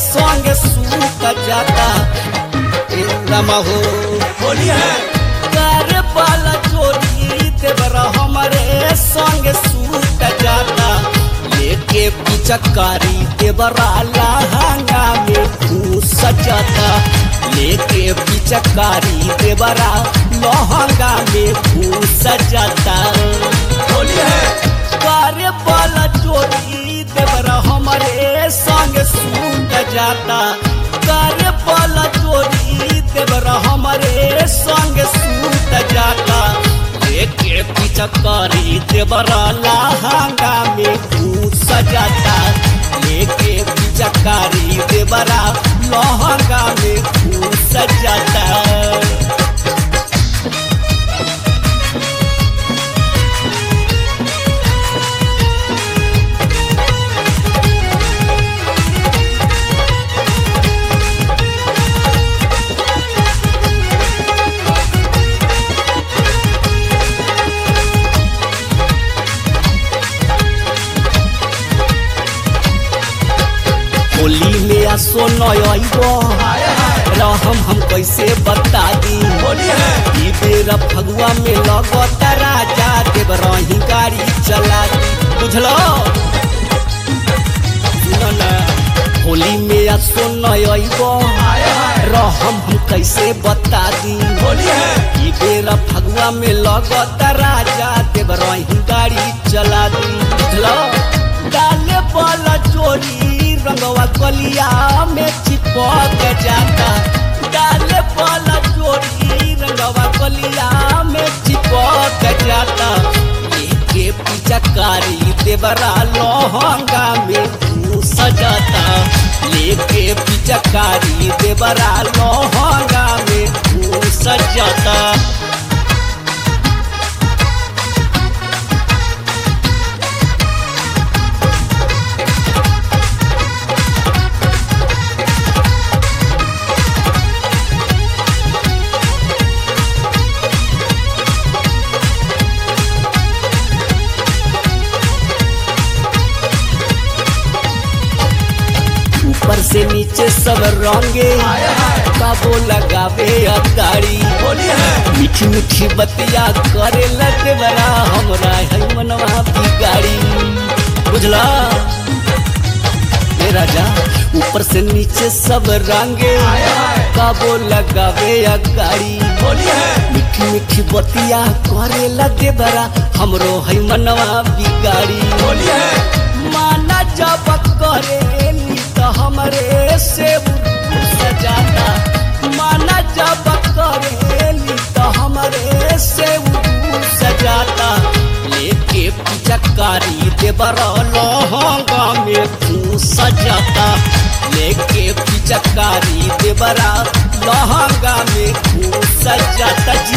संग सूत जाता इंद्रमा हो होली है कर वाला चोरी देवरा हमारे संग सूत जाता लेके पिचकारी देवरा लहंगा में घूस जाता लेके पिचकारी देवरा लहंगा में घूस जाता होली है करे वाला चोरी देवरा हमारे संग सूत जाता करे वाला चोरी देवरा हमारे संग सूत जाता लेके पिचकारी देवरा लहंगा में घूस जाता लेके पिचकारी देवरा लहंगा में घूस जाता होली में आ सोनयबो रहम हम कैसे बता दी होली है ई बेर फगुआ में लगत राजा देव रही गाड़ी चला दी बुझलो सुनो ना होली में आ सोनयबो रहम हम कैसे बता दी होली है ई बेर फगुआ में लगत राजा देव रही गाड़ी चला दी बुझलो डाले वाला चोरी रंगवा कलिया में चिपक जाता डाले वाला चोरी रंगवा कलिया में चिपक जाता लेके पिचकारी देवरा लोहंगा में घूस जाता लेके पिचकारी देवरा लोहंगा में घूस जाता ऊपर से नीचे सब रंगे काबो लगावे अताड़ी होली है मीठी मीठी बतिया करे लगे बड़ा हमरा है मनवा बिगाड़ी बुझला ए राजा ऊपर से नीचे सब रंगे काबो लगावे अगाड़ी होली है मीठी मीठी बतिया करे लगे बड़ा हमरो है मनवा बिगाड़ी होली है माना जब करेली तो हमरे से सजाता माना जब करेली तो हमरे से सजाता लेके पिचकारी देवर लहंगा में तू सजाता लेके पिचकारी देवरा लहंगा में तू सजाता जी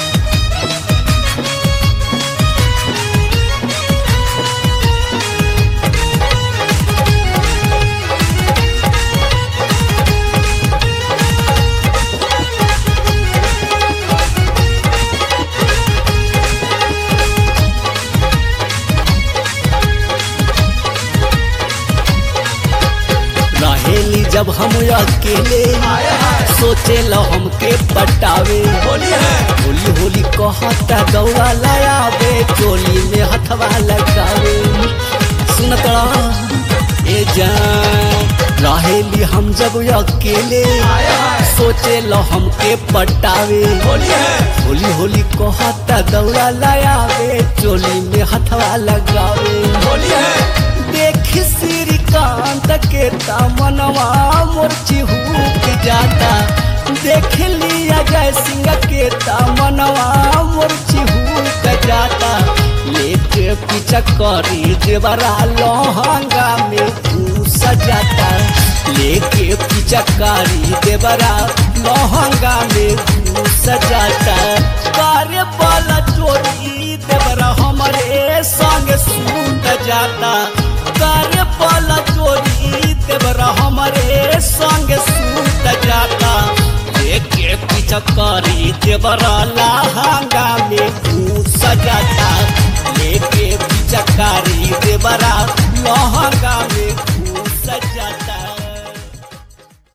रहेली जब हम अकेले सोचे लो हमके पटावे होली है होली होली कहता गौआ लायावे चोली में हथवा लगावे सुनत ए जान रहेली हम जब अकेले सोचे लो हमके पटावे होली है होली होली कहता गौआ लायावे चोली में हथवा लगावे होली है देख श्रीकांत के तमनवा मोर चिहूक जाता देख लिया जय सिंह के तमनवा मोर चिहूक जाता लेके पीछा करी देवरा लहंगा में घूस जाता लेके पीछा करी देवरा लहंगा में घूस जाता कार्य वाला चोरी देवरा हमारे संग सूत जाता कार्य वाला चोरी देवरा हमारे संग सूत जाता लेके पीछा करी देवरा लहंगा में घूस जाता लेके पीछा करी देवरा